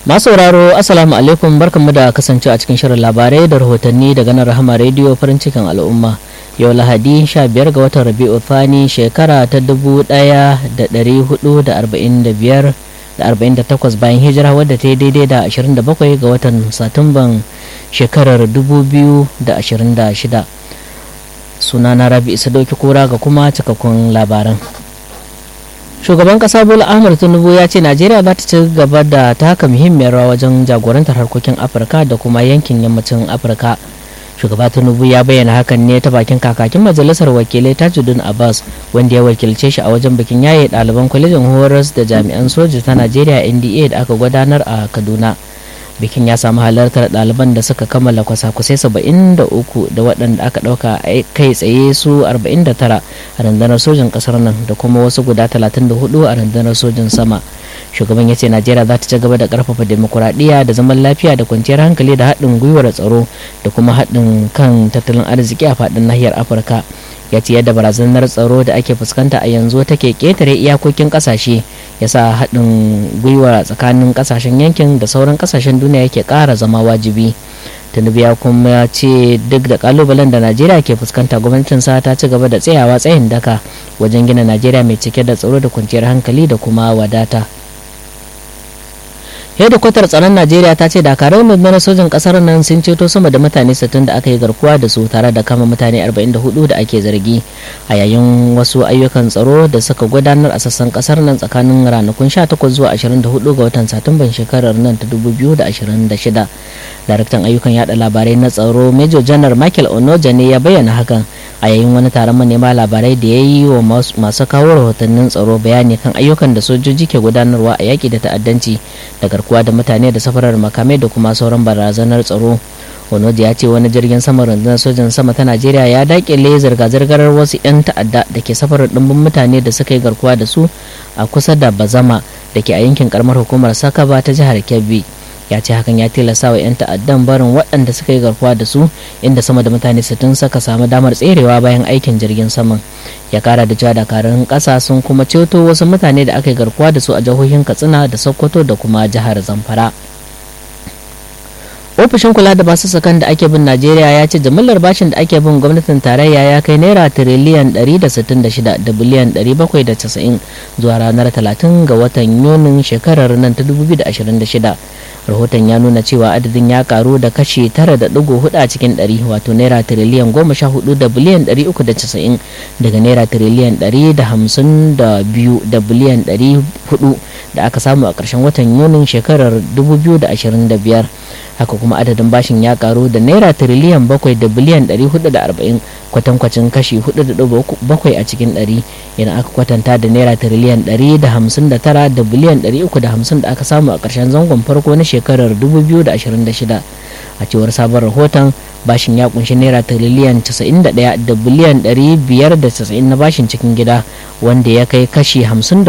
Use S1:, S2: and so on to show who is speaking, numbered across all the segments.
S1: masu sauraro assalamu alaikum barkanmu da kasance a cikin shirin labarai da rahotanni daga nan rahama rediyo farin cikin al'umma yau lahadi 15 ga watan rabi'u thani shekara ta 1445 da 48 bayan hijira wadda ta yi daidai da 27 ga watan satumban shekarar 2026 sunana rabi isa dauki kura ga kuma cikakkun labaran shugaban kasa bola ahmad tinubu ya ce najeriya za ta ci gaba da taka muhimmiyar rawa wajen jagorantar harkokin afirka da kuma yankin yammacin afirka shugaba tinubu ya bayyana hakan ne ta bakin kakakin majalisar wakilai tajuddin abbas wanda ya wakilce shi a wajen bikin yaye ɗaliban kwalejin horas da jami'an soja ta najeriya nda da aka gudanar a kaduna bikin ya samu halartar ɗaliban da suka kammala kwasa-kwasai 73 da waɗanda aka ɗauka kai tsaye su 49 a rundunar sojin ƙasar nan da kuma wasu guda 34 a rundunar sojin sama shugaban ya ce najeriya za ta ci gaba da ƙarfafa demokuraɗiyya da zaman lafiya da kwanciyar hankali da haɗin gwiwar tsaro da kuma haɗin kan tattalin arziki a faɗin nahiyar afirka ya ce yadda barazanar tsaro da ake fuskanta a yanzu take ketare iyakokin kasashe ya sa haɗin gwiwa tsakanin kasashen yankin da sauran kasashen duniya yake ƙara zama wajibi tinubu ya kuma ce duk da kalubalen da najeriya ke fuskanta gwamnatinsa ta ci gaba da tsayawa tsayin daka wajen gina najeriya mai cike da tsaro da kwanciyar hankali da kuma wadata hedikwatar tsaron najeriya ta ce dakarun rundunar sojin kasar nan sun ceto sama da mutane 60 da aka yi garkuwa da su tare da kama mutane 44 da ake zargi a yayin wasu ayyukan tsaro da suka gudanar a sassan kasar nan tsakanin ranakun 18 zuwa 24 ga watan satumban shekarar nan ta 2026 daraktan ayyukan yada labarai na tsaro major janar michael onoja ne ya bayyana hakan a yayin wani taron manema labarai da ya yi wa masu kawo rahotannin tsaro bayani kan ayyukan da sojoji ke gudanarwa a yaƙi da ta'addanci da garkuwa da mutane da safarar makamai da kuma sauran barazanar tsaro onoji ya ce wani jirgin sama rundunar sojan sama ta najeriya ya dakile zirga-zirgar wasu 'yan ta'adda da ke safarar ɗimbin mutane da suka yi garkuwa da su a kusa da bazama da ke a yankin karamar hukumar sakaba ta jihar kebbi ya ce hakan ya tilasta wa 'yan ta'addan barin waɗanda suka yi garkuwa da su inda sama da mutane 60 suka samu damar tserewa bayan aikin jirgin saman ya kara da cewa dakarun ƙasa sun kuma ceto wasu mutane da aka yi garkuwa da su a jihohin katsina da sokoto da kuma jihar zamfara ofishin kula da basu sakan da ake bin najeriya ya ce jimillar bashin da ake bin gwamnatin tarayya ya kai naira tiriliyan 166 da biliyan 790 zuwa ranar 30 ga watan yunin shekarar nan ta 2026 rahoton ya nuna cewa adadin ya karu da kashi 9.4 a cikin 100 wato naira tiriliyan 14 da biliyan 390 daga naira tiriliyan 152 da biliyan 400 da aka samu a ƙarshen watan yunin shekarar 2025 haka kuma adadin bashin ya karu da naira tiriliyan 7 da biliyan 440 kwatankwacin kashi 4.7 a cikin 100 idan aka kwatanta da naira tiriliyan 159 da biliyan 350 da aka samu a ƙarshen zangon farko na shekarar 2026 a cewar sabon rahoton bashin ya kunshi naira tiriliyan 91 da biliyan 590 na bashin cikin gida wanda ya kai kashi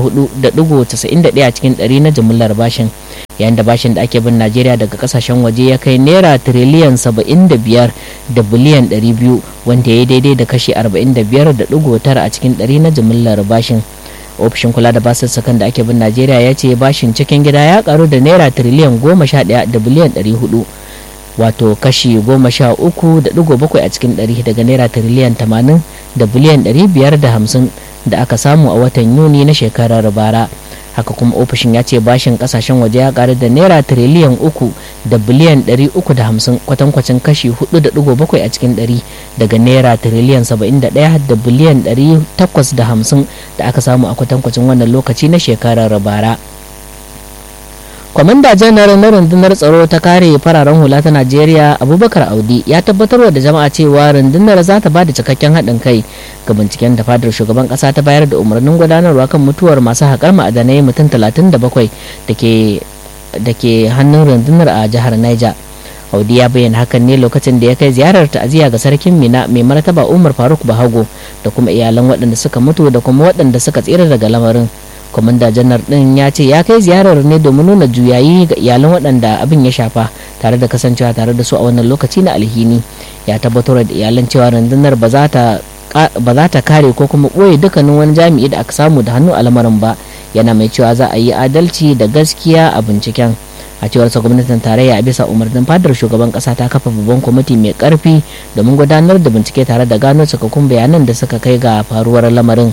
S1: 54.91 a cikin 100 na jimillar bashin yayin da bashin da ake bin najeriya daga kasashen waje ya kai naira tiriliyan 75 da biliyan 200 wanda ya daidai da kashi 45.9 a cikin 100 na jimillar bashin ofishin kula da basussukan da ake bin najeriya ya ce bashin cikin gida ya karu da naira tiriliyan 11 da biliyan 400 wato kashi goma sha uku da digo bakwai a cikin ɗari daga naira tiriliyan tamanin da biliyan ɗari biyar da hamsin da aka samu a watan yuni na shekarar bara haka kuma ofishin ya ce bashin kasashen waje ya karu da naira tiriliyan uku da biliyan ɗari uku da hamsin kwatankwacin kashi hudu da digo bakwai a cikin ɗari daga naira tiriliyan saba'in da ɗaya da biliyan ɗari takwas da hamsin da aka samu a kwatankwacin wannan lokaci na shekarar bara. kwamanda janar na rundunar tsaro ta kare fararen hula ta najeriya abubakar audi ya tabbatarwa da jama'a cewa rundunar za ta bada cikakken haɗin kai ga binciken da fadar shugaban ƙasa ta bayar da umarnin gudanarwa kan mutuwar masu haƙar ma'adanai mutum 37 da ke hannun rundunar a jihar niger audi ya bayyana hakan ne lokacin da ya kai ziyarar ta'aziyya ga sarkin mina mai martaba umar faruk bahago da kuma iyalan waɗanda suka mutu da kuma waɗanda suka tsira daga lamarin kwamanda janar din ya ce ya kai ziyarar ne domin nuna juyayi ga iyalan waɗanda abin ya shafa tare da kasancewa tare da su a wannan lokaci na alhini ya tabbatar da iyalan cewa rundunar ba za ta ba za ta kare ko kuma ɓoye dukkanin wani jami'i da aka samu da hannu a lamarin ba yana mai cewa za a yi adalci da gaskiya a binciken a cewar sa gwamnatin tarayya a bisa umarnin fadar shugaban kasa ta kafa babban kwamiti mai karfi domin gudanar da bincike tare da gano cikakkun bayanan da suka kai ga faruwar lamarin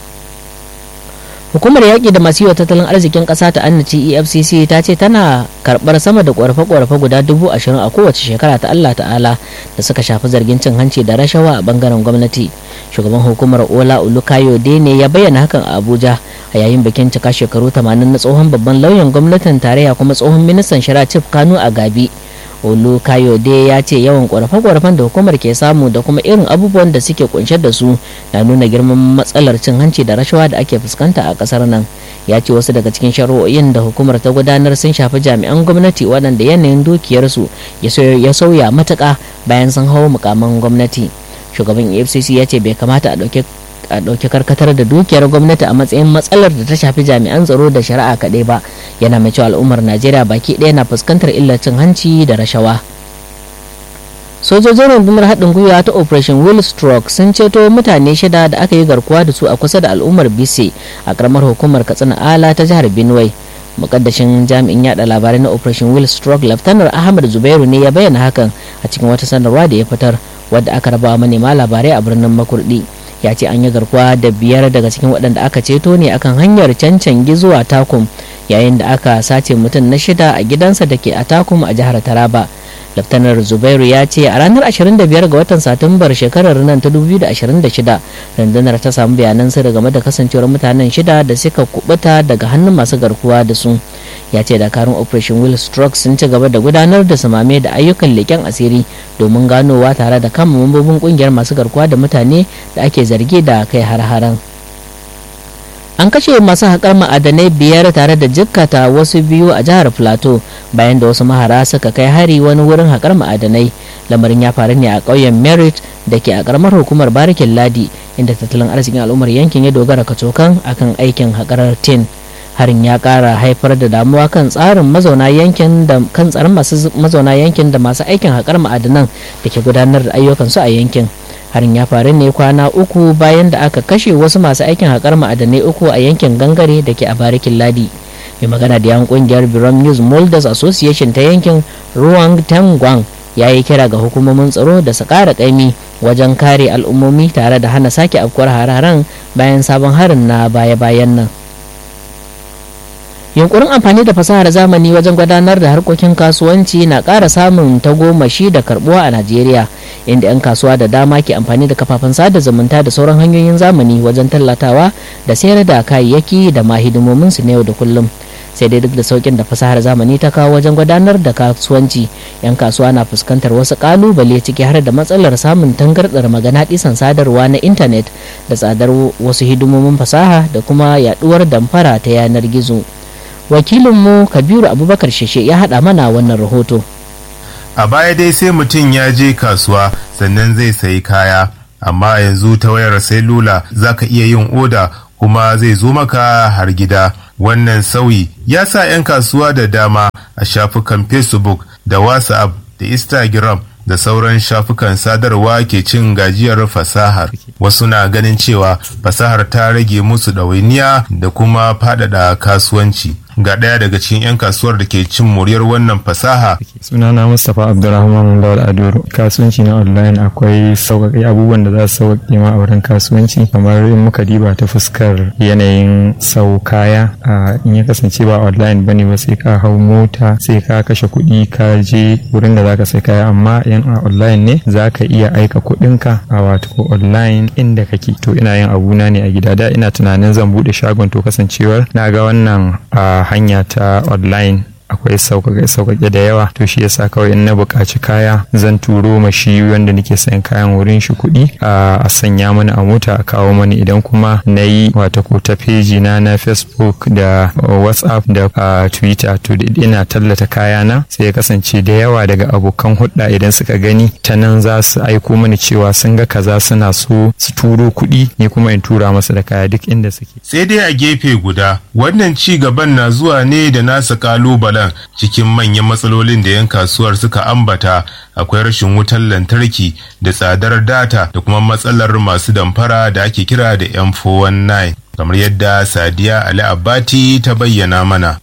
S1: hukumar yaƙi da masu yiwa tattalin arzikin ƙasa ta annaci efcc ta ce tana karɓar sama da ƙorafe-ƙorafe guda dubu ashirin a kowace shekara ta allah ta'ala da suka shafi zargin cin hanci da rashawa a bangaren gwamnati shugaban hukumar ola olukayo ne ya bayyana hakan a abuja a yayin bikin cika shekaru 80 na tsohon babban lauyan gwamnatin tarayya kuma tsohon ministan shari'a chief kanu a gabi olu kayode ya ce yawan ƙorafe-ƙorafen da hukumar ke samu da kuma irin abubuwan da suke kunshe da su na nuna girman matsalar cin hanci da rashawa da ake fuskanta a ƙasar nan ya ce wasu daga cikin shari'o'in da hukumar ta gudanar sun shafi jami'an gwamnati waɗanda yanayin dukiyarsu ya sauya matuƙa bayan sun hau mukaman gwamnati shugaban efcc ya ce bai kamata a ɗauki a ɗauki karkatar da dukiyar gwamnati a matsayin matsalar da ta shafi jami'an tsaro da shari'a kaɗai ba yana mai cewa al'ummar najeriya baki ɗaya na fuskantar illar cin hanci da rashawa sojojin rundunar haɗin gwiwa ta operation will stroke sun ceto mutane shida da aka yi garkuwa da su a kusa da al'ummar bise a ƙaramar hukumar katsina ala ta jihar benue mukaddashin jami'in yada labarai na operation will stroke laftanar ahmad zubairu ne ya bayyana hakan a cikin wata sanarwa da ya fitar wadda aka raba manema labarai a birnin makurdi ya ce an yi garkuwa da biyar daga cikin waɗanda aka ceto ne akan hanyar cancangi zuwa takum yayin da aka sace mutum na shida a gidansa da ke a takum a jihar taraba laftanar zubairu ya ce a ranar 25 ga watan satumbar shekarar nan ta 2026 rundunar ta samu bayanan sirri game da kasancewar mutanen shida da suka kubuta daga hannun masu garkuwa da su ya ce dakarun operation will stroke sun ci gaba da gudanar da samame da ayyukan leƙen asiri domin ganowa tare da kama mambobin kungiyar masu garkuwa da mutane da ake zargi da kai har-haren an kashe masu haƙar ma'adanai biyar tare da jikkata wasu biyu a jihar plateau bayan da wasu mahara suka kai hari wani wurin haƙar ma'adanai lamarin ya faru ne a ƙauyen merit da ke a ƙaramar hukumar barikin ladi inda tattalin arzikin al'ummar yankin ya dogara kacokan akan aikin haƙar tin harin ya ƙara haifar da damuwa kan tsarin mazauna yankin da kan tsarin masu mazauna yankin da masu aikin haƙar ma'adanan da ke gudanar da ayyukansu a yankin harin ya faru ne kwana uku bayan da aka kashe wasu masu aikin haƙar ma'adanai uku a yankin gangare da ke a barikin ladi mai magana da yan kungiyar biram news molders association ta yankin ruwang tangwang ya yi kira ga hukumomin tsaro da su ƙara ƙaimi wajen kare al'ummomi tare da hana sake afkuwar hararen bayan sabon harin na baya-bayan nan yunkurin amfani da fasahar zamani wajen gudanar da harkokin kasuwanci na ƙara samun tagomashi da karbuwa a najeriya inda 'yan kasuwa da dama ke amfani da kafafen sada zumunta da sauran hanyoyin zamani wajen tallatawa da sayar da kayayyaki da ma hidimominsu na yau da kullum sai dai duk da saukin da fasahar zamani ta kawo wajen gudanar da kasuwanci 'yan kasuwa na fuskantar wasu kalubale ciki har da matsalar samun tangardar magana disan sadarwa na intanet da tsadar wasu hidimomin fasaha da kuma yaduwar damfara ta yanar gizo wakilinmu kabiru abubakar sheshe ya haɗa mana wannan rahoto
S2: a baya dai sai mutum ya je kasuwa sannan zai sayi kaya amma yanzu ta wayar selula za ka iya yin oda kuma zai zo maka har gida wannan sauyi ya sa 'yan kasuwa da dama a shafukan facebook da whatsapp da instagram da sauran shafukan sadarwa ke cin gajiyar fasahar wasu na ganin cewa fasahar ta rage musu ɗawainiya da kuma faɗaɗa kasuwanci ga ɗaya daga cikin 'yan kasuwar da ke cin muryar wannan fasaha.
S3: sunana mustapha abdulrahman lawal adoro kasuwanci na online akwai sauƙaƙe abubuwan da za su sauƙaƙe ma a wurin kasuwanci kamar in muka diba ta fuskar yanayin sau kaya in ya kasance ba online bane ba sai ka hau mota sai ka kashe kuɗi ka je wurin da zaka sai kaya amma yan a online ne za ka iya aika kuɗinka a wato online inda kake to ina yin abuna ne a gida da ina tunanin zan buɗe shagon to kasancewar na ga wannan a hanya ta online akwai sauƙaƙe da yawa to shi yasa kawai in na buƙaci kaya zan turo ma shi wanda nake sayan kayan wurin shi kuɗi a sanya mani a mota a kawo mani idan kuma na yi wata ko ta feji na na facebook da whatsapp da twitter to ina tallata kaya na sai ya kasance da yawa daga abokan hulɗa idan suka gani ta nan za su aiko mani cewa sun ga kaza suna so su turo kuɗi ni kuma in tura masa da kaya duk inda suke
S2: sai dai a gefe guda wannan ci gaban na zuwa ne da nasa kalubalen cikin manyan matsalolin da 'yan kasuwar suka ambata akwai rashin wutar lantarki da tsadar data da kuma matsalar masu damfara da ake kira da m419 kamar yadda sadiya ali abati ta bayyana mana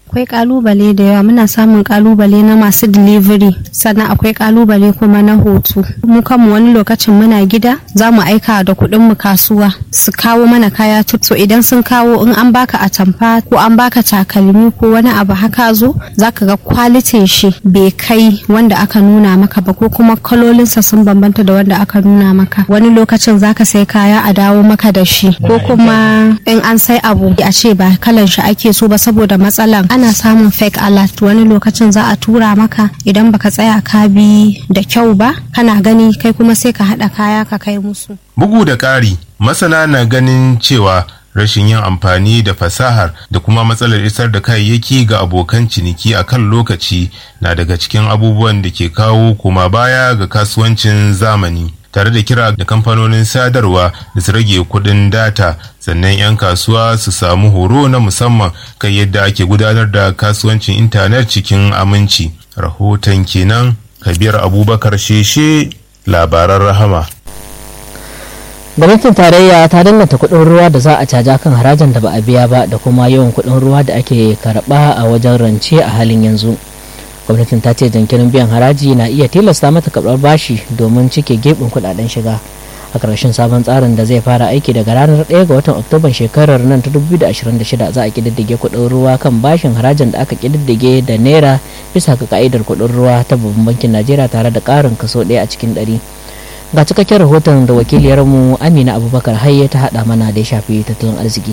S4: akwai kalubale da yawa muna samun kalubale na masu delivery sannan akwai kalubale kuma na hoto mu kanmu wani lokacin muna gida za mu aika da kuɗin mu kasuwa su kawo mana kaya so idan sun kawo in an baka atamfa ko an baka takalmi ko wani abu haka zo zaka ga kwalitin shi bai kai wanda aka nuna maka ba ko kuma kalolinsa sun bambanta da wanda aka nuna maka wani lokacin zaka sai kaya a dawo maka da shi ko kuma in an sai abu a ce ba kalan shi ake so ba saboda matsalan ana samun fake alert wani lokacin za a tura maka idan baka tsaya ka bi da kyau ba kana gani kai kuma sai ka haɗa kaya ka kai musu
S2: bugu da ƙari masana na ganin cewa rashin yin amfani da fasahar da kuma matsalar isar da kayayyaki ga abokan ciniki a kan lokaci na daga cikin abubuwan da ke kawo koma baya ga kasuwancin zamani tare da kira da kamfanonin sadarwa da su rage kudin data sannan 'yan kasuwa su samu horo na musamman kan yadda ake gudanar da kasuwancin intanet cikin aminci rahoton kenan kabir abubakar sheshe labaran rahama
S1: gwamnatin tarayya ta danganta kuɗin ruwa da za a caja kan harajin da ba a biya ba da kuma yawan kuɗin ruwa da ake karɓa a wajen rance a halin yanzu gwamnatin ta ce jinkirin biyan haraji na iya tilasta mata karɓar bashi domin cike gebin kuɗaɗen shiga a ƙarshen sabon tsarin da zai fara aiki daga ranar 1 ga watan oktoban shekarar nan ta 2026 za a ƙididdige kuɗin ruwa kan bashin harajin da aka ƙididdige da naira bisa ga ka'idar kuɗin ruwa ta babban bankin najeriya tare da ƙarin kaso ɗaya a cikin ɗari ga cikakken rahoton da wakiliyarmu amina abubakar hayye ta haɗa mana da ya shafi tattalin arziki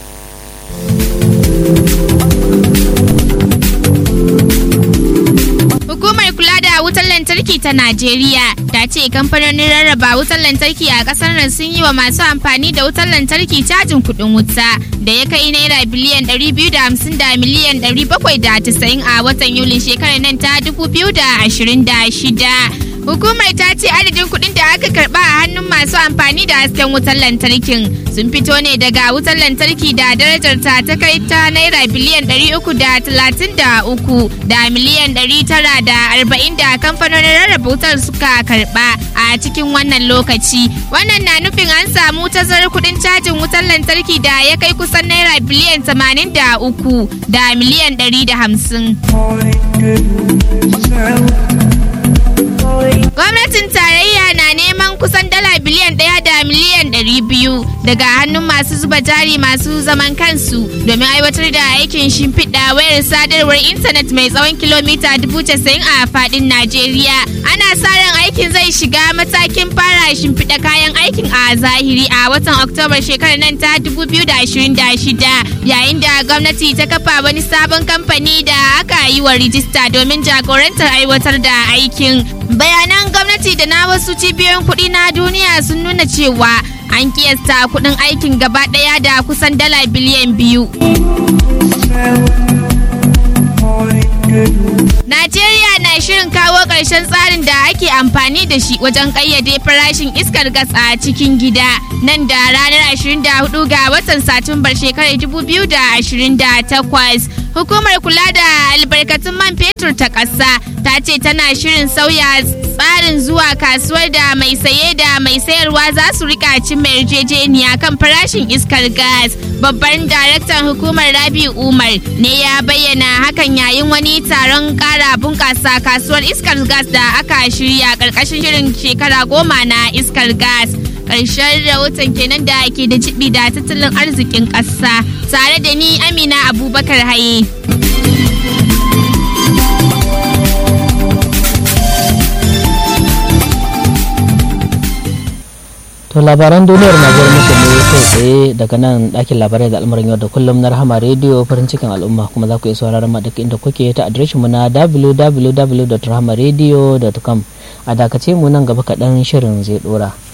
S5: Hukumar kula da wutar lantarki ta Najeriya ta ce kamfanonin rarraba wutar lantarki a kasar nan sun yi wa masu amfani da wutar lantarki cajin kuɗin wuta da ya kai naira biliyan 250 da miliyan 790 a watan Yulin shekarar nan ta 2026. Hukumar ta ce adadin kuɗin da aka karɓa a hannun masu amfani da hasken wutar lantarkin sun fito ne daga wutar lantarki da darajar ta ta kai ta naira biliyan 333 da miliyan 940 da kamfanonin rarraba wutar suka karɓa a cikin wannan lokaci. Wannan na nufin an samu tazarar kuɗin cajin wutar lantarki da ya kai kusan naira biliyan 83 da miliyan 150. Gwamnatin tarayya na neman kusan dala biliyan ɗaya da miliyan ɗari biyu daga hannun masu zuba jari masu zaman kansu domin aiwatar da aikin shimfiɗa wayar sadarwar intanet mai tsawon kilomita dubu casa'in a faɗin Najeriya. Ana sa ran aikin zai shiga matakin fara shimfiɗa kayan aikin a zahiri a watan Oktoba shekarar nan ta 2026 yayin da gwamnati ta kafa wani sabon kamfani da aka yi wa rijista domin jagorantar aiwatar da aikin. Bayanan gwamnati da na wasu cibiyoyin kuɗi na duniya sun nuna cewa an kiyasta kuɗin aikin gaba ɗaya da kusan dala biliyan biyu. Najeriya na shirin kawo ƙarshen tsarin da ake amfani da shi wajen ƙayyade farashin iskar gas a cikin gida nan da ranar 24 ga watan Satumbar shekarar 2028. Hukumar kula da albarkatun man fetur ta ƙasa ta ce tana shirin sauya tsarin zuwa kasuwar da mai saye da mai sayarwa za su rika cimma yarjejeniya kan farashin iskar gas. Babban daraktan hukumar Rabi Umar ne ya bayyana hakan yayin wani taron kara bunƙasa kasuwar iskar gas da aka shirya ƙarƙashin shirin shekara goma na iskar gas. Ƙarshen rahoton kenan da ke da jibi da tattalin arzikin ƙasa tare da ni Amina Abubakar Haye.
S1: To labaran duniyar na zuwa muku ne kai tsaye daga nan ɗakin labarai da al'amuran yau da kullum na rahama rediyo farin cikin al'umma kuma za ku iya sauraron ma duk inda kuke ta adireshin mu na www.rahamaradio.com a dakace mu nan gaba kaɗan shirin zai ɗora.